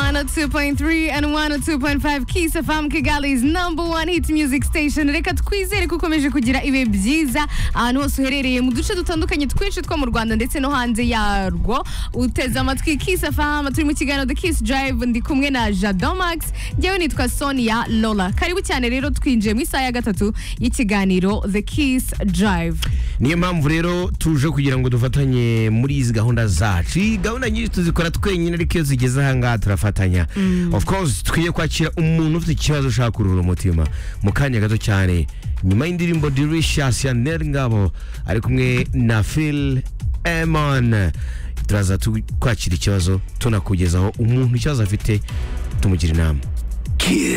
102.3 and 102.5 Kiss FM Kigali's number one hit music station reka twizere ko ukomeje kugira ibihe byiza ahantu hose uherereye mu duce dutandukanye twinshi two mu Rwanda ndetse no hanze yarwo uteze amatwi Kiss FM turi mu kiganiro The Kiss Drive ndi kumwe na Jado Max njyewe nitwa Sonia Lola karibu cyane rero twinjiye mu isaha ya gatatu y'ikiganiro The Kiss Drive niyo mpamvu rero tuje kugira ngo dufatanye muri izi gahunda zacu iyi gahunda nyinshi tuzikora twenyine ariko iyo zigeze aha ngaha turafatanya of course twige kwakira umuntu ufite ikibazo ushaka kuruhura umutima mu kanya gato cyane nyuma y'indirimbo delicious ya Nel Ngabo ari kumwe na Phil Emon turaza tu- kwakira ikibazo tunakugezaho umuntu ikibazo afite tumugira inama Kiss.